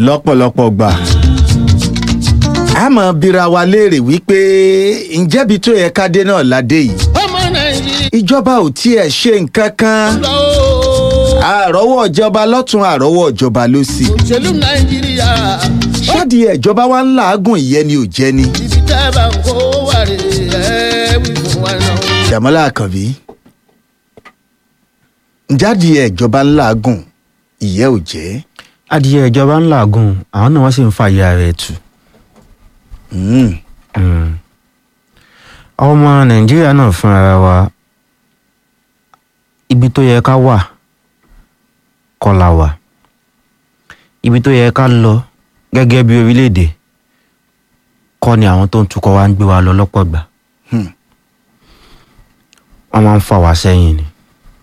lọ́pọ̀lọpọ̀ gbà a máa bira wa léèrè wípé ǹjẹ́bi tó yẹ ká dé náà ládé yìí ọmọ nàìjíríà ìjọba ò tiẹ̀ ṣe nǹkan kan lọ o àrọ́wọ́ ìjọba lọ́tún àrọ́wọ́ ìjọba lósì òṣèlú nàìjíríà ṣáàdì ìjọba wa ń làágùn ìyẹn ni ò jẹ́ ni. ibi tẹ́ ẹ bá ń kó wà rè é wí fún wa náà. Dàmọ́lá Àkànbí jáde ìjọba ń làágùn ìyẹ́ ò jẹ́. adìyẹ ìjọba ń làágùn àwọn náà wọ́n sì ń fa ìyá rẹ̀ tù. Mm. Mm. ọmọ nàìjíríà náà fún ara wa ibi tó yẹ ká wà kọ́ la wà ibi tó yẹ ká lọ gẹ́gẹ́ bí orílẹ̀-èdè kọ́ ni àwọn tó ń tukọ̀ wa ń gbé wa lọ lọ́pọ̀ gbà Hmm. wọ́n máa ń fà wá sẹ́yìn ni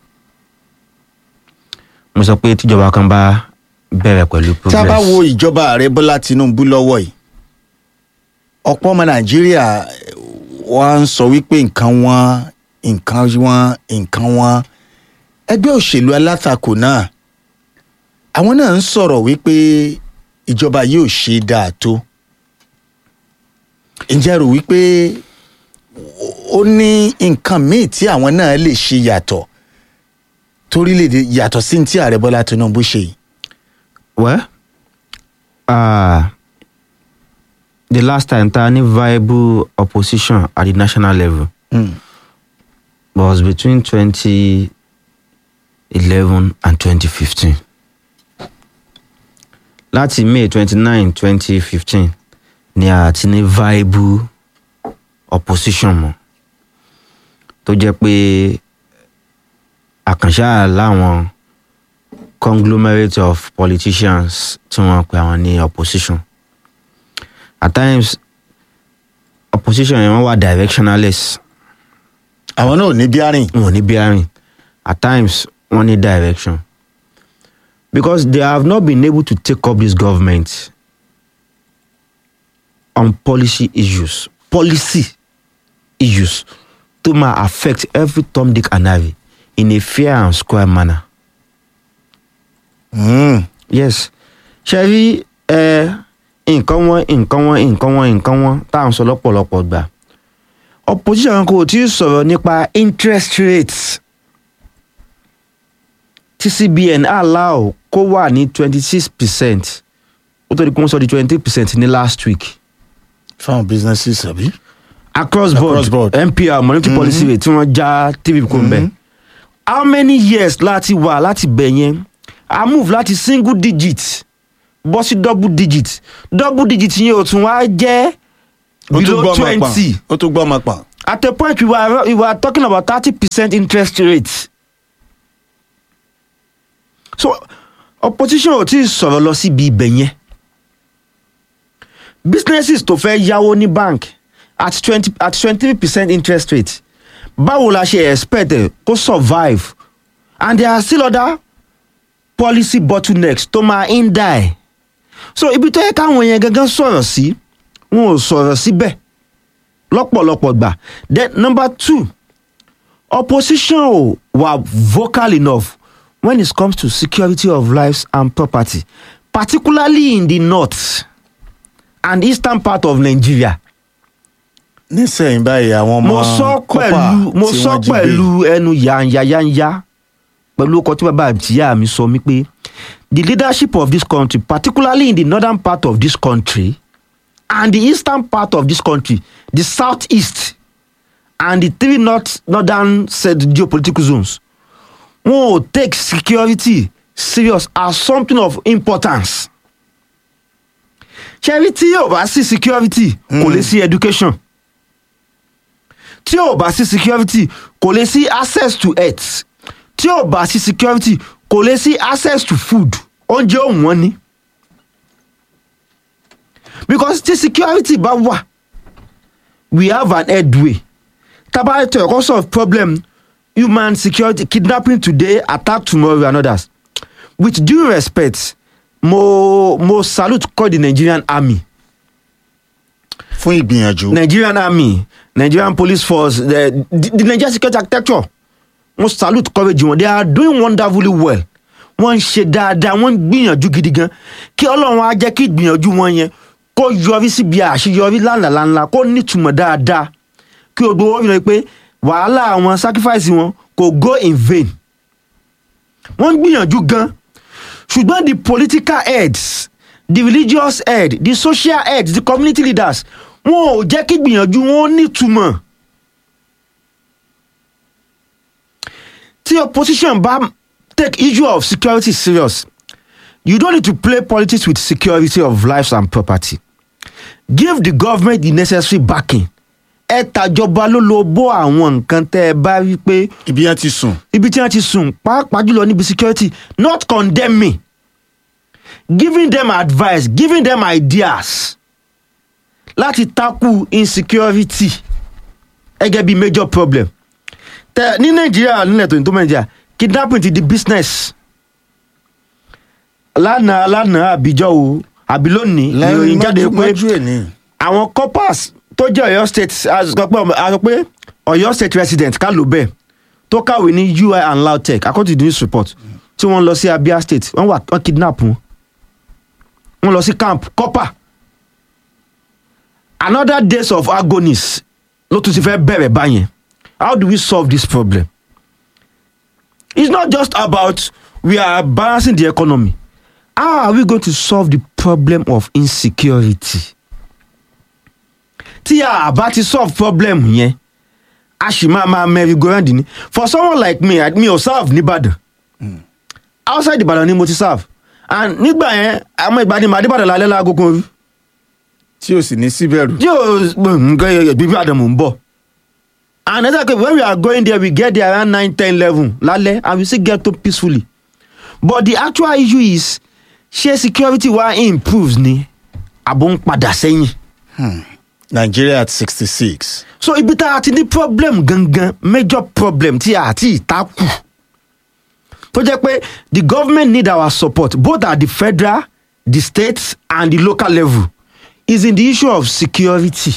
mo sọ pé tíjọba kan bá bẹ̀rẹ̀ pẹ̀lú progress tá a bá wo ìjọba ààrẹ Bọ́lá Tinubu lọ́wọ́ yìí ọ̀pọ̀ ọmọ Nàìjíríà wọ́n ń sọ wípé nǹkan wọn nǹkan wọn nǹkan wọn ẹgbẹ́ òṣèlú alátakò náà àwọn náà ń sọ̀rọ̀ wípé ìjọba yóò ṣe dáa tó ǹjẹ́ rò wípé ó ní nǹkan míì tí àwọn náà lè ṣe yàtọ̀ torílẹ̀-èdè yàtọ̀ sí ní tí ààrẹ Bọ́lá Tinubu ṣe yìí. Well, uh, the last time ta ní viable opposition at the national level Mm. was between 2011 and 2015. Láti May 29, 2015 ni a ti ní viable opposition mọ́ tó jẹ́ pé àkànṣá láwọn conglomerate of politicians tí wọ́n pe àwọn ní opposition at times opposition yẹn wọ́n wà directionless àwọn náà ò ní bí àárín. wọn ò ní bearing at times wọ́n ní direction because they have not been able to take up this government on policy issues policy issues tó máa affect every Tom Dick and Harry in a fair and square manner. Mm. yes ṣe rí ẹ nǹkan wọn nǹkan wọn nǹkan wọn nǹkan wọn tá à ń sọ lọ́pọ̀lọpọ̀ gbà opposition kan kò tí ì sọ̀rọ̀ nípa interest rates tí CBN allow kó wà ní twenty six percent ó tó di kó ń sọ di twenty three percent ní last week fáwọn businesses àbí. across board, Across board. NPR monetary policy rate tí wọ́n já tv kò ń bẹ̀ how many years láti wà láti bẹ̀ yẹn a move láti single digit bọ́ sí double digit double digit yẹn ò tún wá jẹ́ below twenty ó tún gbọ́ ọmọ pọ̀n. at a point we were, we were talking about thirty percent interest rate so opposition ò tí ì sọ̀rọ̀ lọ síbi ibẹ̀ yẹn businesses tó fẹ́ yáwó ní bank at twenty at twenty three percent interest rate báwo la ṣe expect ẹ kó survive and there are still other policy bottlenecks tó máa ń dà ẹ̀ so ibi tó yẹ káwọn yẹn gangan sọ̀rọ̀ sí wọn ò sọ̀rọ̀ síbẹ̀ lọ́pọ̀lọpọ̀ gbà then number two opposition ò wà vocal enough when it comes to security of lives and property particularly in the north and eastern part of Nigeria nísìnyí báyìí àwọn ọmọ mo sọ kọ́pà pẹ̀lú mo tí sọ wọ́n jí gbé. pẹ̀lú ẹnu yanyayanya pẹ̀lú ọkọ̀ tí bàbá àtìyá mi sọ mi pé the leadership of this country particularly in the northern part of this country and the eastern part of this country the southeast and the three north northern said geopolitical zones wọn ò take security serious as something of importance ṣẹ́rí tí yóò bá sí security kò lè sí education tí ò bá sí security kò lè sí access to health tí ò bá sí security kò lè sí access to food oúnjẹ òun wọn ni because tí security bá wà we have an headway taba to your cause of problem human security kidnapping today attack tomorrow and others with due respect mo mo salute call the nigerian army fún ìgbìyànjú. nigerian army nigerian police force the, the, the nigerian security architecture mo salute courage wọn they are doing wonderfully well wọ́n ń ṣe dáadáa wọ́n ń gbìyànjú gidi gan kí ọlọ́run á jẹ́ kí ìgbìyànjú wọn yẹn kó yọrí síbi àṣeyọrí lánàlánà kó nítumọ̀ dáadáa kí o gbowó fi hàn pé wàhálà wọn sacrifice wọn kò go in vain wọ́n ń gbìyànjú gan ṣùgbọ́n the political heads the religious head the social heads the community leaders wọn ò jẹ́ kí gbìyànjú wọn nítumọ̀ tí opposition bá take issue of security serious you don't need to play politics with security of lives and property give the government the necessary backing ẹ tàjọba ló lo bó àwọn nǹkan tẹ́ ẹ bá rí pé ibi yẹn ti sùn ibi tí wọ́n ti sùn pàápàá jùlọ níbi security not condemning giving them advice giving them ideas láti tackle insecurity gẹ́gẹ́ bí major problem tẹ ní nàìjíríà nílẹ̀ tó ní tó nàìjíríà kidnapping ti di business lánàá lánàá àbíjọ́ o àbí lónìí ìròyìn jáde pé mọ́jú ẹ̀ ní. àwọn corpers tó jẹ́ ọ̀yọ́ state a sọ pé a sọ pé ọ̀yọ́ state resident ká ló bẹ́ẹ̀ tó kàwé ní ui and lautech according to the news report tí wọ́n lọ sí abia state wọ́n wà wọ́n kidnap wọn wọ́n lọ sí camp copper another days of agonies ló tún ti fẹ́ bẹ̀rẹ̀ báyẹn how do we solve this problem it's not just about we are balancing the economy how are we going to solve the problem of insecurity tí a bá ti solve problem yẹn a sì máa máa merry go round ni for someone like me I- mi ò serve nìbàdàn outside ìbàdàn ni mo ti serve and nígbà yẹn àwọn ìgbà ni màá dìbàdàn lálẹ́ láago kan orí tí o sì ní síbẹ̀rù. tí o nǹkan bíbí àdàmú ń bọ̀ and ẹ sẹ́kẹ̀ when we are going there we get there around nine ten eleven lálẹ́ and we still get to peacefully but the actual issue is ṣé security wa improves ni àbò ń padà sẹ́yìn. Nigeria at sixty six. so ibi tá a ti ní problem gangan major problem tí a ti ìtakù tó jẹ́ pé the government need our support both at the federal the state and the local level is in the issue of security.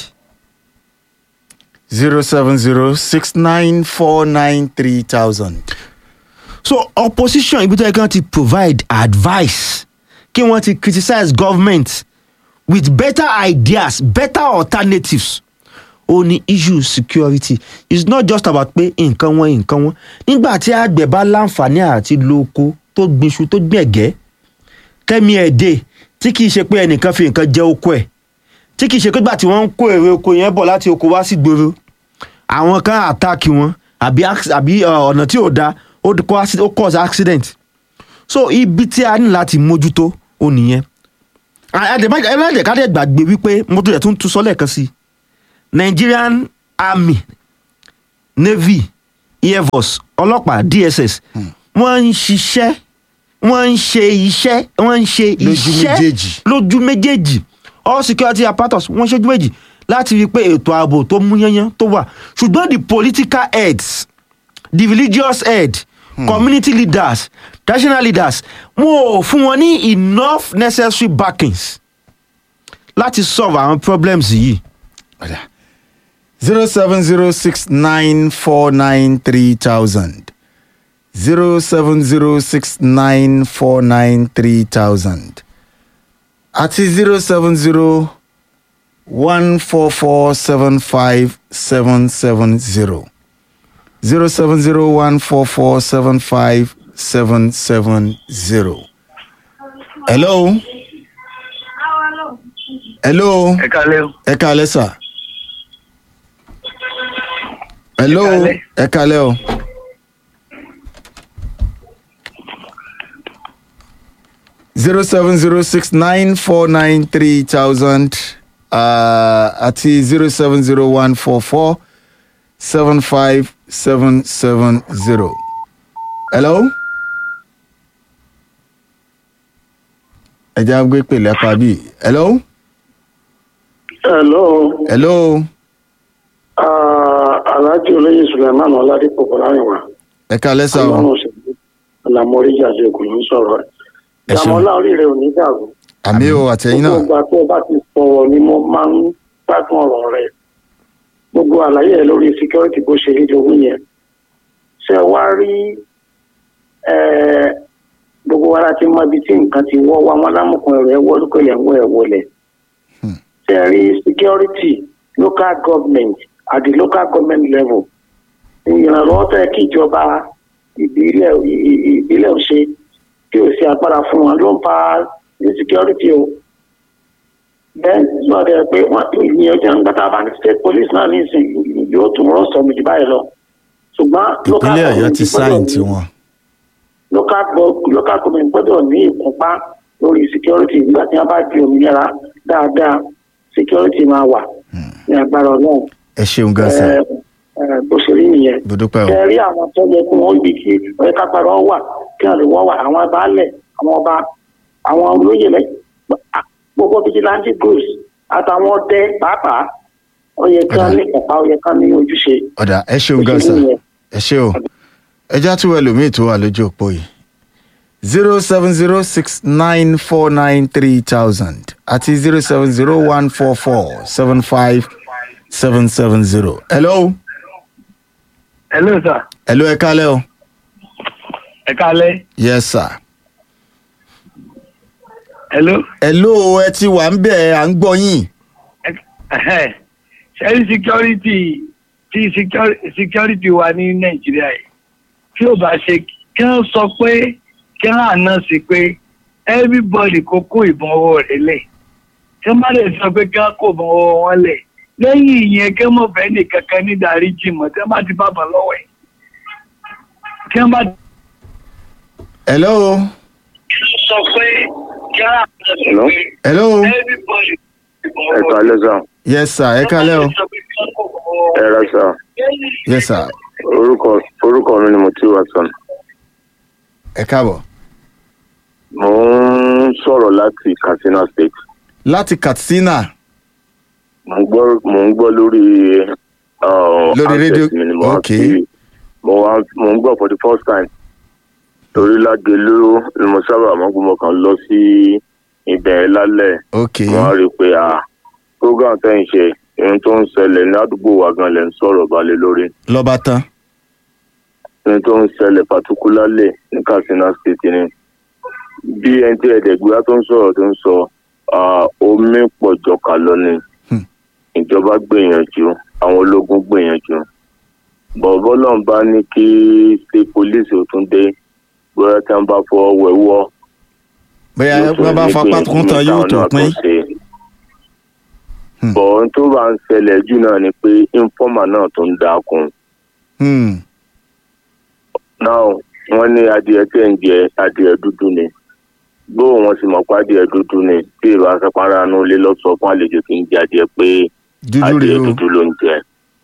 zero seven zero six nine four nine three thousand. so opposition ibi tó yẹ kí wọ́n ti provide advice kí wọ́n ti criticize government with better ideas better alternatives ó ní issue security it's not just about pé nǹkan wọn nǹkan wọn nígbà tí àgbẹ̀ bá láǹfààní àti lo oko tó gbinṣu tó gbẹ̀gẹ́ kẹ́mi ẹ̀ dé tí kìí ṣe pé ẹnìkan fi nǹkan jẹ oko ẹ̀ tí kìí ṣe pé gbà tí wọ́n ń kó èrè oko yẹn bọ̀ láti oko wá sí gbòòrò àwọn kan àtàkì wọn àbí acc- àbí uh, ọ̀nà tí ò da ó d- kó acci- ó cause accident so ibi tí a ní láti mójútó ó nìyẹn ẹlẹ́dẹ̀ ká dẹ̀ gbàgbé wípé mo tó yẹ tún tún sọ lẹ́ẹ̀kan sí i nigerian army navy air force ọlọ́pàá dss wọ́n ń ṣiṣẹ́ wọ́n ń ṣe iṣẹ́ wọ́n ń ṣe Lójú iṣẹ́ méjèèjì. lójú méjèèjì all security apparatus wọ́n ṣojú méjì láti rí i pé ètò ààbò tó mú yányán tó wà ṣùgbọ́n the political heads the religious head community leaders traditional leaders wọn ò fún wọn ní enough necessary backings láti solve àwọn problems yìí. zero seven zero six nine four nine three thousand zero seven zero six nine four nine three thousand àti zero seven zero one four four seven five seven seven zero zero seven zero one four four seven five seven seven zero. hello. hello. ẹ kálẹ́ o. ẹ káalẹ́ sà. hello Ẹ káalẹ́. ẹ káalẹ́ o. zero seven zero six nine four nine three thousand àti zero seven zero one four four seven five seven seven zero. hello. ẹ jẹ́ àgbẹ̀ pèlè apá bíi hello. Hello, hello. uh, Alhaji Olóyè Suleiman Ọládípò Bọ́láyìnwá. ẹ káalẹ́ sà o. Ọlọ́run òṣèlú Ọ̀làmọ́rí Jàdé Ògùn ló ń sọ̀rọ̀ ẹ̀. Ẹ ṣeun. Ìyàmọ́lá oríire ò ní dàrú. àmì o àtẹ̀yìn Gbogbo náà. ìgbà tó o bá ti sọ̀rọ̀ ni mo máa ń gbádùn ọ̀rọ̀ rẹ̀. Gbogbo àlàyé ẹ̀ lórí security bó ṣe rí lówó yẹn. Ṣé ẹ wá rí eh, gbogbo wa láti mọ ibi tí nǹkan ti wọ́ wa wọn lámùkún ẹ̀rọ ẹ̀wọ́ lókè ẹ̀wọ́ ẹ̀wọ́lẹ̀ ṣe rí security local government at the local government level ìrànlọ́wọ́ tó yẹ kí ìjọba ìbílẹ̀ ì- ì- ìbílẹ̀ ò ṣe kí o ṣe agbára fún wọn ló ń fa insecurity o bẹ́ẹ̀ sọ de pé wọ́n ìyẹn jẹ́ nígbà tá a bá ní state police náà ní ìsìn yóò tún rọ́ sọ mi jù báyìí lọ ṣùgbọ́n local ìpínlẹ̀ ọ̀yọ́ government ti gbọ́dọ̀ sáìn ní- tiwọn. local go- local government gbọ́dọ̀ ní ìkúnpá lórí security nígbà tí wọ́n bá di òmìnira dáadáa security máa wà ní agbára ọlọ́run ẹ ṣeun gan sa Ẹ, ẹ, bó ṣe rí nìyẹn mo dúpẹ́ o ẹ rí àwọn tó yẹ kí wọ́n ibi tí ọ̀yẹ́ kápárọ̀ wà kí wọ́n lè wọ́n wà àwọn baálẹ̀ àwọn ọba àwọn olóyè lẹ́ gbogbo vigilante groups àtàwọn ọdẹ pàápàá ó yẹ kí wọ́n ní ìkọ̀pá ó yẹ kí wọ́n ní ojúṣe. ọ̀dà ẹ ṣeun Bó ṣe gan rí sa nìyẹn. ẹ ṣe o ẹ já tún ẹlòmíì tó wà lójú òpó yìí zero seven zero six nine four nine three thousand àti zero seven zero one four four seven five seven seven zero. hello hello sir hello ẹ kálẹ̀ o ẹ kálẹ́ yes sir. hello hello ẹ ti wà ń bẹ̀ à ń gbọ́ yín. Ẹhẹ́. ṣẹ́rí security tí security, security wa ní nàìjíríà yìí tí ò bá ṣe kí wọ́n sọ pé kí wọ́n àná sí pé everybody kó kó ìbọn ọwọ́ rẹ̀ lẹ̀ kí wọ́n má lè sọ pé kí wọ́n kó ìbọn ọwọ́ wọn lẹ̀ lẹ́yìn ìyẹn kí wọ́n mọ̀ fẹ́ nìkankan ní ìdáríjì mọ̀ tí wọ́n bá ti bàbá lọ́wọ́ ẹ̀ kí wọ́n bá hello sọ pé kí wọ́n àná sí Hello? pé hello everybody ìbọn ẹ ọwọ́ kálẹ́ sà yes sir ẹ kálẹ̀ o ẹ ra sà yes sir orúkọ orúkọ mi ni mo ti wà sàn ẹ káàbọ̀. mo ń sọ̀rọ̀ láti katsina state láti katsina mo ń gbọ́ mo ń gbọ́ lórí uh, Lórí handset rédíò- mi ni mo wá okay. sí mo wá mo ń gbọ́ for the first time torí lágẹ̀lú ni mo sábà máa ń gbọ́ mo kàn lọ sí ibẹ̀ lálẹ́ ok wọ́n á rí i pé ah program tẹ́ ń ṣe ohun tó ń ṣẹlẹ̀ ní àdúgbò wa gan lẹ̀ ń sọ̀rọ̀ balẹ̀ lórí lọ́ba tán ohun tó ń ṣẹlẹ̀ particularly ní katsina state ni bí ẹni tí ẹ̀ẹ́dẹ̀gbéra tó ń sọ̀rọ̀ tó ń sọ ah, omi pọ̀ jọkà lọ ni Hmm. ìjọba gbìyànjú àwọn ológun gbìyànjú bọ̀bọ́ náà bá ní kí state police ò tún dé bóyá tí wọ́n bá fọwọ́ wẹ̀wọ́ bóyá yóò tún wọ́n bá ní fapá gbìyànjú kún tán yóò táwọn tó náà pín ṣe. Hmm. bọ̀ ohun tó bá ń ṣẹlẹ̀ jù náà ni pé informer náà tó ń dákun Hmm. náà wọ́n ní adìẹ tẹ̀ ń jẹ adìẹ dúdú ni bó wọn sì mọ̀ pé adìẹ dúdú ni tí ìlú asẹ́párá inú ilé lọ́sọ̀ fún àlejò tí ń jẹ adìẹ pé dúdú adìẹ rèé o dúdú ló ń jẹ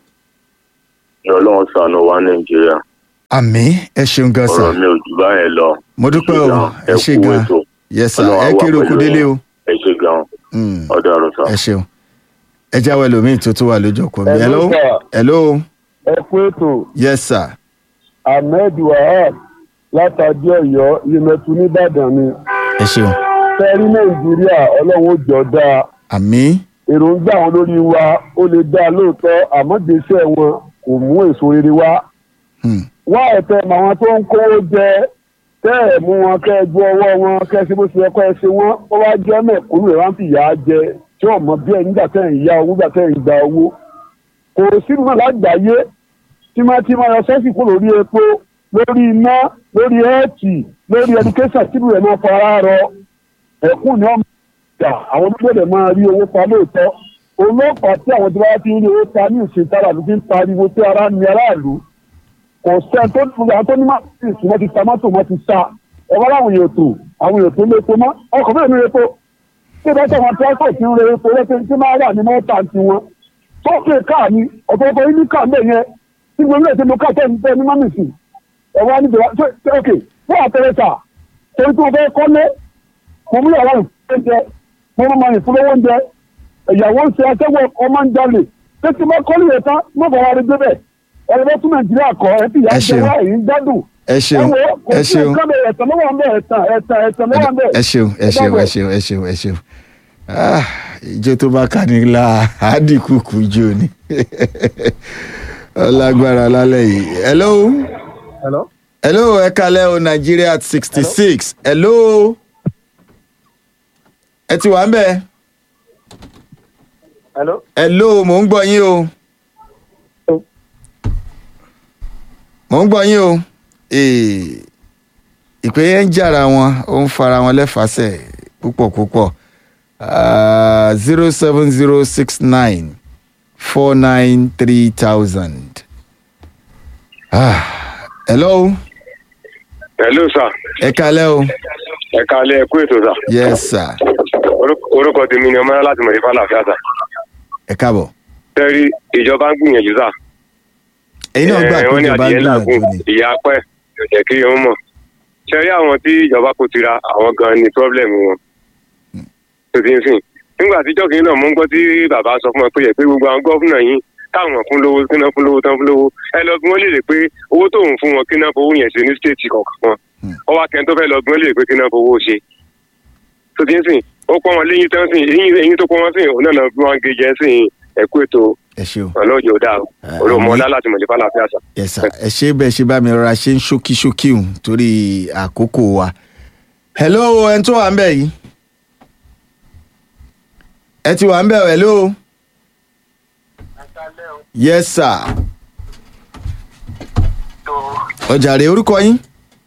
ìrọ̀lọ́wọ́ sànù wa nàìjíríà àmì ẹ ṣeun gan sa ọ̀rọ̀ mi ò jù báyẹn lọ mo dúpẹ́ o ẹ ṣe kú gan ètò yes sir Ọlọ́run á ẹ wà kéré oko pẹ̀lú délé o yín. ẹ ṣe gan Hmm. ọ̀dọ̀ àrùn sá. ẹ ṣeun ẹ jáwé ẹlòmíì tó tó wà lójú ọkọ mi hello Hello, sir. hello ẹ kú ètò yes sir ahmed wahab látàdé ọ̀yọ́ yemẹtu nìbàdàn ni ẹ ṣeun fẹẹrí nàìjíríà ọlọ́run ó jọ dáa àmì èròǹgbà àwọn lórí wa ó lè dáa lóòótọ́ àmọ́ gbèsè wọn kò mú èso rere wá Hmm. wá ẹ̀tẹ́ mọ àwọn tó ń kówó jẹ tẹ́ ẹ̀ mú wọn kẹ́ ẹ ju ọwọ́ wọn kẹ́ ẹ ṣe bó ṣe yẹ kọ́ ẹ ṣe wọ́n ó wá jẹ́ mẹ̀kúnnù rẹ̀ wá ń fìyà jẹ tí ò mọ bí ẹ nígbà tẹ́ ẹ̀ ń ya owó nígbà tẹ́ ẹ̀ ń gba owó kò sí mọ̀ lágbàáyé tímátímá yọ sẹ́sì kú lórí epo lórí iná lórí ẹ́ẹ̀tì lórí ẹdúkẹ́sà tìlú rẹ̀ máa fara rọ ẹ̀kún ni wọ́n máa àwọn onígbọ̀dẹ̀ máa rí owó pa lóòótọ́ olóòpàá tí àwọn tí wọ́n ti ń rí owó pa ní ìsìn tára ló fi ń pariwo tí ara ní aráàlú kò sẹ́ni tó ní àwọn tó ní máàpìsì wọ́n ti ta mọ́tò wọ́n ti sa ẹ̀wá láwọn èèyàn tó àwọn èèyàn tó lé epo mọ́ ọkọ̀ bẹ́ẹ̀ ní epo tí ìbá sọ̀rọ̀ transport ti ń re epo lẹ́sẹ̀ tí máa wà ní mọ́tà ti wọn tó kè káà ní ọ̀pọ̀lọpọ̀ yín ní káà ń bẹ̀ yẹn tí gbogbo ilé ìṣẹ́nu káà tẹ̀ ń tẹ́ ní mọ́mìsì ẹ̀wá níbi wá ṣe ok fún àpẹẹrẹ sà torí tí wọ́n fẹ́ kọ́lé mo mú ìyàwó ìfúnjẹ mo mú ọmọ ìfúnlówó oúnjẹ ìyàwó ń ṣe aṣẹ́wó ọmọ ń jalè pé tí wọ́n kọ́lé yẹn tán mọ̀ bọ̀ wá rí débẹ̀ ẹ̀rọ bá tún nàìjíríà kọ́ ẹ ti yà Ẹ ń jẹ ṣeun. wá èyí ń gbádùn ẹ ṣeun ẹ wo kò ẹ sí ṣeun nǹkan bẹ̀ ẹ̀tàn lọ́wọ́ ń bẹ̀ ẹ̀tàn ẹ̀tàn ẹ̀tàn lọ́wọ́ ń bẹ̀ ẹ ṣeun ẹ ṣeun ẹ ṣeun ẹ ṣeun ẹ ṣeun Ah, ìjó tó bá ká ní la àdìkùkù jó ni ọlágbára lálẹ́ yìí hello Hello? hello ẹ kalẹ́ o Nigeria at sixty six hello ẹ ti wà ń bẹ̀ hello. hello mò ń gbọ́ yín o mò ń gbọ́ yín o Eh, ìpè yẹn ń jàra wọn ó ń fara wọn lẹ́fàásẹ̀ púpọ̀ púpọ̀ zero seven zero six nine four nine three thousand. hello hello sir ẹ kalẹ́ o ẹ kálẹ́ ẹ kú ètò sà yes sir Orúkọ- orúkọ tèmi ni ọmọlá láti mọ̀lẹ́fà láàfíà sà ẹ káàbọ̀ tẹ́rí ìjọba ń gbìyànjú sà ẹ̀yin náà gbà Eh, pé wọ́n ní ìjọba ń adìyẹ gbìyànjú làágùn ni ìyá pẹ́ kò jẹ́ kí wọ́n mọ̀ ṣẹ́rí àwọn tí ìjọba kò tira àwọn gan ni problem wọn tó ti ń sìn nígbà tí jọ́kì náà mú ń gbọ́ tí bàbá sọ fún wọn pé yẹ pé gbogbo àwọn gọ́fúnà yìí táwọn fún lówó kí náà fún lówó tán fún lówó ẹ lọ bí wọ́n lè rè pé owó tóun fún wọn kí náà fowó yẹn ṣe ní stéètì kọ̀ọ̀kan wọn ọwọ́ akẹ́ni tó fẹ́ lọ bí wọ́n lè rè pé kí náà fowó ṣe tó ti ń sìn ó pọ́n wọn léyìn tán sìn eyín eyín tó pọ́n wọn sìn òun náà lọ bí wọ́n gé jẹ́ sìn ẹ̀kú ètò ẹ ṣe o ọlọ́jọ́ dáa olùmọ̀ọ́lá láti mọ̀lẹ́fà láàfíà sà. yes sir ẹ ṣe bẹ́ẹ̀ ṣe bá mi rọra ṣe ń ṣókí ṣókí hùn torí àkókò wa hello ẹni tó wà ń bẹ̀ yìí ẹ ti wà ń bẹ̀ o, hello yes sir ọjà rè orúkọ yín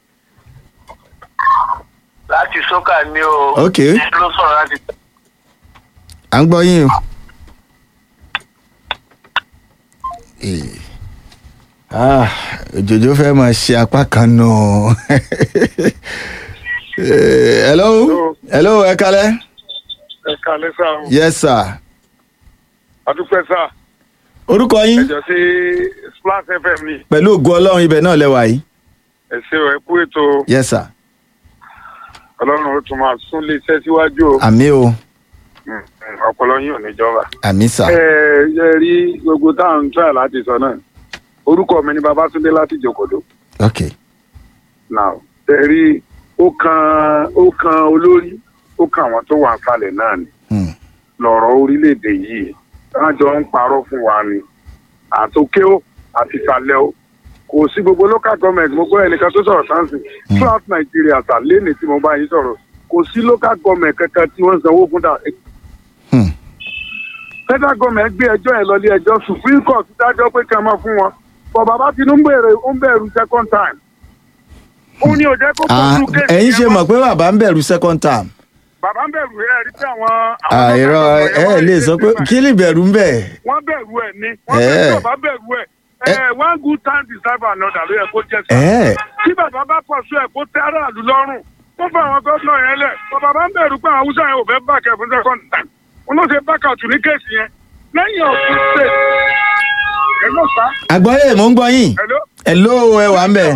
láti sókà ní o. Ok. ló sọ̀rọ̀ láti. à ń gbọ́ yín o. Eh. Ah, òjòjò fẹ́ máa ṣe apá kan nù. Eh, hello hello ẹ kalẹ́ ẹ kálẹ́ sá o yes sir adúpẹ́ sá orúkọ yín ẹjọ́ sí splash fm ni pẹ̀lú ògùn ọlọ́run ibẹ̀ náà lẹ́wà yìí ẹ ṣé o ẹ kú ètò yes sir ọlọ́run ó tún máa sún lé iṣẹ́ síwájú o àmì o Mm, mm, ọpọlọ yín ò ní jọba. àmì sà ẹ ẹ rí gbogbo táwọn ń try láti sọ náà orúkọ mi ni babatunde láti jòkòdó ok now ẹ rí ó kan ó kan olórí ó kan àwọn tó wà falẹ̀ náà ni Hmm. lọ̀rọ̀ orílẹ̀-èdè yìí wọ́n jọ ń parọ́ fún wa ni àtòkè ó àti ìsàlẹ̀ ó kò sí gbogbo local government mo gbọ́ ẹnìkan tó sọ̀rọ̀ sáǹsì throughout Nigeria sà lẹ́nìí tí mo bá yín sọ̀rọ̀ kò sí local government kankan tí wọ́n ń sanwó fún dà Hmm. federal government gbé ẹjọ́ yẹn lọ ilé ẹjọ́ supreme court dájọ́ pé kí a máa fún wọn bọ̀ bàbá Tinubu èrè ó ń bẹ̀rù second time ó ní ò jẹ́ kó Ah, bọ́ọ̀lù kéèkì ẹ̀yin yẹn ṣe mọ́. mọ̀ pé bàbá ń bẹ̀rù second term bàbá ń bẹ̀rù ẹ̀ rí pé àwọn. àwọn àìrọ local ẹ government ẹ lè wọ́n sọ pé ṣe kí lè bẹ̀rù ń bẹ̀ wọ́n bẹ̀rù ẹ̀ ni wọ́n Eh. bẹ̀rù bàbá bẹ̀rù ẹ̀ ẹ̀ one good time deserve another ló yẹ kó jẹ́ sí. ẹ̀ tí bàbá bá pọ̀ sí ẹ̀ kó tẹ́ aráàlú lọ́rùn kó fún àwọn gómìnà yẹn lẹ̀ bàbá bá ń bẹ̀rù pé àwọn haúsá yẹn ò fẹ́ bàkẹ́ fún second time wọn ló ṣe bákàtù ní kéèsì yẹn lẹ́yìn ọ̀sùn ṣe ẹ̀ ló sá àgbọ̀yé mò ń gbọ́ yín ẹ̀ ló hello ẹ wà ń bẹ̀